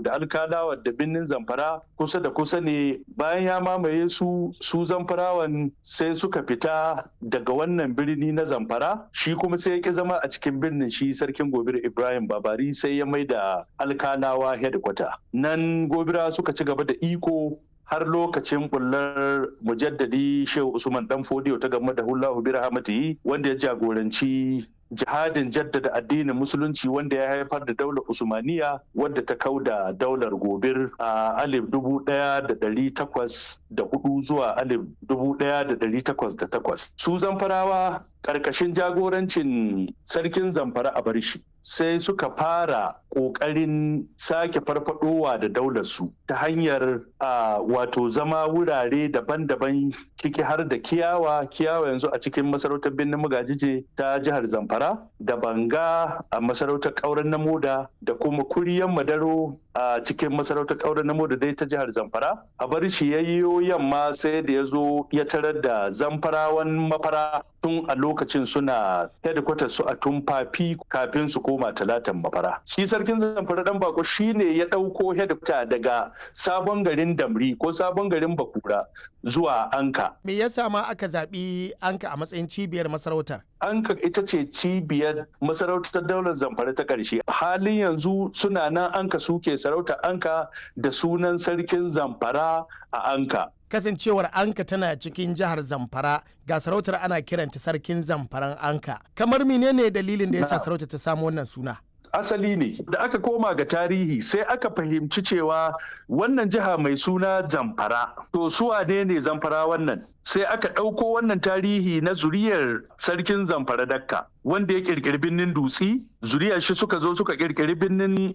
da alkalawa da birnin zamfara kusa da kusa ne bayan ya mamaye su su zamfarawan sai suka fita daga wannan birni na zamfara shi kuma sai ya ki zama a cikin birnin shi sarkin gobir ibrahim babari sai ya mai da alkalawa headquarter nan gobira suka ci gaba da iko har lokacin bullar mujaddadi shehu usman dan fodiyo ta game da hullahu bi rahmatihi wanda ya jagoranci jihadin jaddada addinin musulunci wanda ya haifar da daular usmaniya wadda ta kau da daular gobir a alif dubu daya da dari takwas da hudu zuwa alif dubu daya da dari takwas da takwas su zamfarawa ƙarƙashin jagorancin sarkin zamfara a barshi sai suka fara ƙoƙarin sake farfadowa da daular su ta hanyar wato zama wurare daban-daban ciki har da kiyawa kiyawa yanzu a cikin masarautar birnin magajije ta jihar zamfara da banga a masarautar ƙauren namoda da kuma kuriyan madaro a cikin masarautar ƙauren namoda dai ta jihar zamfara a bar shi yayyo yamma sai da ya zo ya tarar da zamfarawan mafara tun a lokacin suna headquarter su a tumfafi kafin su koma talatan mafara shi sarkin zamfara dan bako shine ya ɗauko headquarter daga sabon garin damri ko sabon garin bakura zuwa anka me yasa ma aka zaɓi anka a matsayin cibiyar masarautar anka ita ce cibiyar masarautar daular zamfara ta ƙarshe halin yanzu suna nan anka suke sarautar anka da sunan sarkin zamfara a anka kasancewar anka tana cikin jihar zamfara ga sarautar ana kiranta sarkin zamfaran anka kamar menene dalilin da yasa sarautar ta samu wannan suna asali ne da aka koma ga tarihi sai aka fahimci cewa wannan jiha mai suna zamfara to su ne ne zamfara wannan sai aka ɗauko wannan tarihi na zuriyar sarkin zamfara dakka wanda ya ƙirƙiri birnin dutsi zuriyar shi suka zo suka ƙirƙiri birnin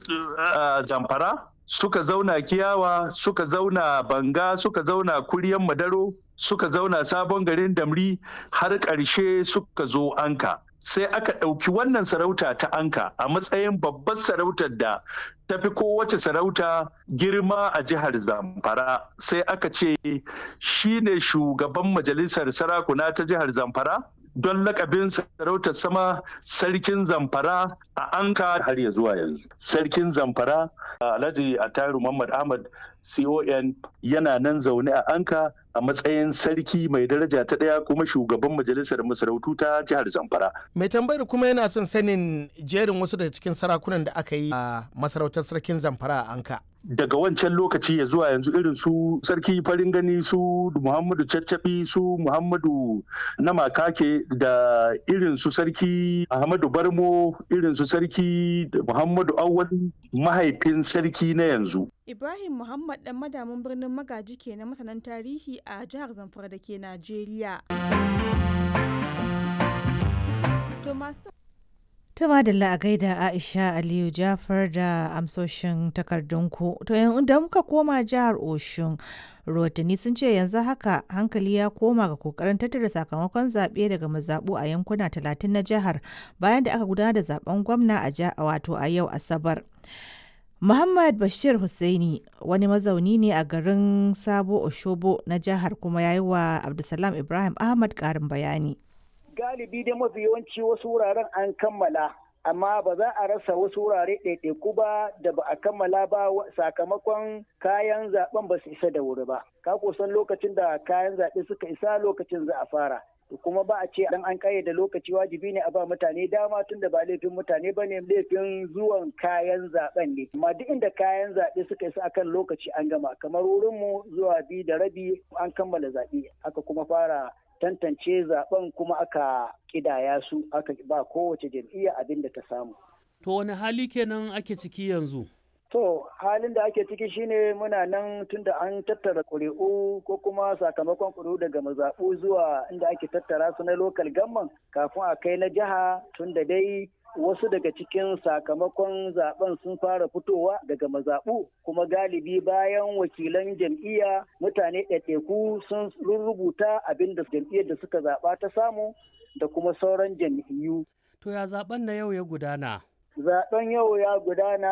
zamfara suka zauna kiyawa suka zauna banga suka zauna kuryan madaro suka zauna sabon garin damri har ƙarshe suka zo anka sai aka ɗauki wannan sarauta ta anka a matsayin babbar sarautar da ta fi kowace sarauta girma a jihar zamfara sai aka ce shi ne shugaban majalisar sarakuna ta jihar zamfara don lakabin sarautar sama sarkin zamfara a anka har ya zuwa yanzu sarkin zamfara alhaji ataru muhammad ahmad con yana nan zaune a anka a matsayin sarki mai daraja ta ɗaya kuma shugaban majalisar masarautu ta jihar zamfara mai tambayar kuma yana son sanin jerin wasu daga cikin sarakunan da aka yi a masarautar sarkin zamfara a anka daga wancan lokaci ya zuwa yanzu irin su sarki farin gani su muhammadu caccabi su muhammadu na makake da irin su sarki ahmadu barmo irin su sarki muhammadu awwal mahaifin sarki na yanzu ibrahim muhammad dan madamin birnin magaji ke na masanan tarihi a jihar zamfara da ke najeriya Tuma da a gaida Aisha Aliyu Jafar da amsoshin takardunku. To da muka koma jihar Oshun, rahotanni sun ce yanzu haka hankali ya koma ga kokarin tattara sakamakon zaɓe daga mazaɓu a yankuna talatin na jihar bayan da aka gudanar da zaben gwamna a wato a yau Asabar. Muhammad Bashir Hussaini wani mazauni ne a garin Sabo Oshobo na jihar kuma ya yi wa Abdulsalam Ibrahim Ahmad ƙarin bayani. galibi dai mafi yawanci wasu wuraren an kammala amma ba za a rasa wasu wurare ɗaiɗaiku ba da ba a kammala ba sakamakon kayan zaben ba su isa da wuri ba ka kusan lokacin da kayan zaɓe suka isa lokacin za a fara kuma ba a ce dan an kayyade lokaci wajibi ne a ba mutane dama tun da ba laifin mutane ba ne laifin zuwan kayan zaben ne amma duk inda kayan zaɓe suka isa akan lokaci an gama kamar wurinmu zuwa biyu da rabi an kammala zaɓe aka kuma fara tantance zaben kuma aka kidaya su aka ba kowace jam'iyya abin da ta samu. To wani hali kenan ake ciki yanzu? To halin da ake ciki shine muna nan tunda an tattara ƙuri'u ko kuma sakamakon ƙuri'u daga mazaɓu zuwa inda ake tattara su na lokal gamman kafin a kai na jiha tunda dai wasu daga cikin sakamakon zaben sun fara fitowa daga mazaɓu kuma galibi bayan wakilan jam'iyya mutane ɗaiɗaiku sun rubuta abin da jam'iyyar da suka zaɓa ta samu da kuma sauran jam'iyyu. To ya zaben na yau ya gudana? Zaben yau ya gudana